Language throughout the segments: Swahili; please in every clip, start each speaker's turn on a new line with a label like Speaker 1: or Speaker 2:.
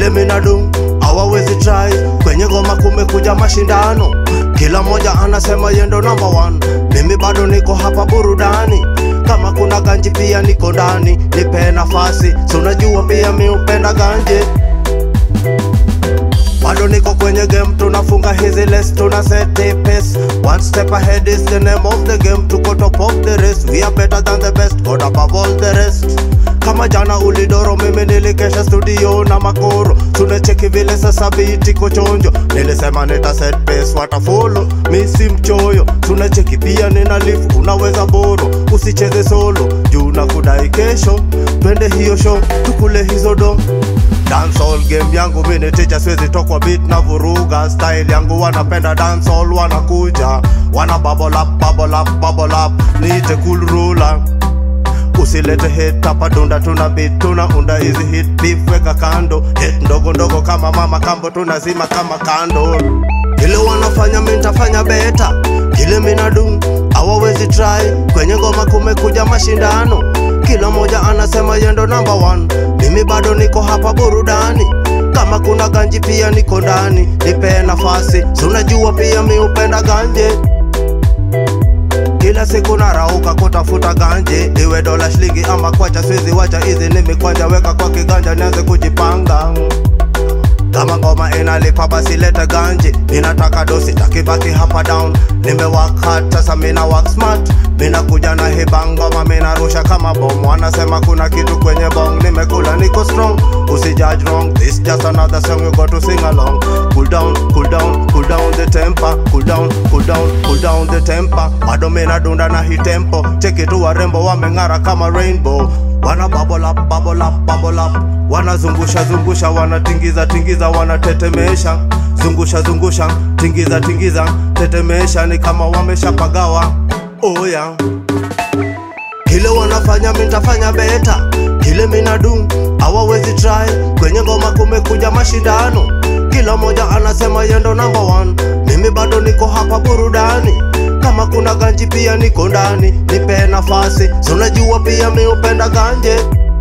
Speaker 1: kile minadu hawawezi try kwenye ngoma kumekuja mashindano kila moja anasema yendo number one mimi bado niko hapa burudani kama kuna ganji pia niko ndani nipe nafasi si unajua pia mi upenda ganje bado niko kwenye game tunafunga hizi less tuna set the pace one step ahead is the name of the game tuko top of the race we are better than the best god above all the rest kama jana ulidoro mimi nilikesha studio na makoro tunacheki vile sasa biti kochonjo nilisema nita set pace watafolo mi si mchoyo tunacheki pia nina lift unaweza boro usicheze solo juu na kudai kesho twende hiyo show tukule hizo do dancehall game yangu mini ticha siwezi tokwa beat na vuruga style yangu wanapenda dancehall wanakuja wana bubble up, bubble up, bubble up niite cool ruler usilete hit hapa dunda tuna beat tuna unda hizi hit beef weka kando hit ndogo ndogo kama mama kambo tunazima kama kando kile wanafanya mi nitafanya beta kile minadu hawawezi try kwenye ngoma kumekuja mashindano kila moja anasema yendo number one mimi bado niko hapa burudani kama kuna ganji pia niko ndani nipe nafasi si unajua pia mi upenda ganje kila siku narauka kutafuta ganje iwe dola shilingi ama kwacha siwezi wacha hizi ni mikwanja weka kwa kiganja nianze kujipanga kama ngoma inalipa basi lete ganje ninataka dosi takibaki hapa down nimewak hard sasa mina work smart mina kuja na hiba ngoma mina rusha kama bom wanasema kuna kitu kwenye bong nimekula niko strong usijudge wrong this just another song you got to sing along cool down cool down cool down the temper cool down cool down cool down the temper bado mina dunda na hii tempo cheki tu warembo wameng'ara kama rainbow wana bubble up, bubble up, bubble up. wanazungusha zungusha wanatingiza tingiza wanatetemesha zungusha zungusha tingiza tingiza tetemesha ni kama wameshapagawa oh yeah. kile wanafanya mitafanya beta kile minadu hawawezi try kwenye ngoma kumekuja mashindano kila moja anasema yendo number one mimi bado niko hapa burudani kama kuna ganji pia niko ndani nipe nafasi si unajua pia mi upenda ganje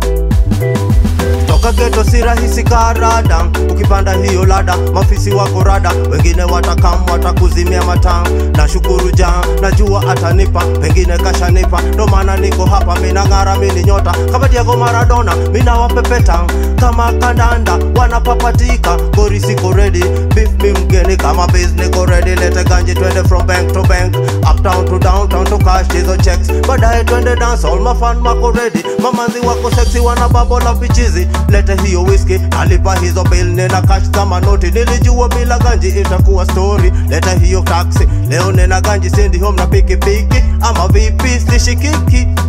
Speaker 1: toka geto si rahisi karada ukipanda hiyo lada mafisi wako rada wengine watakam watakuzimia mataa na shukuru jaa najua atanipa pengine kashanipa ndo maana niko hapa minang'ara mini nyota kama diego maradona minawapepeta kama kandanda wanapapatika gori siko redi beef mi mgeni kama biz niko redi lete ganji twende from bank to bank uptown to downtown to cash hizo checks baadaye twende dance all mafan mako redi mamanzi wako sexy wana babo la bichizi lete hiyo whisky nalipa hizo bill nena cash kama noti nilijua bila ganji itakuwa story leta hiyo taxi leo nena ganji sendi home na pikipiki ama vipi sishikiki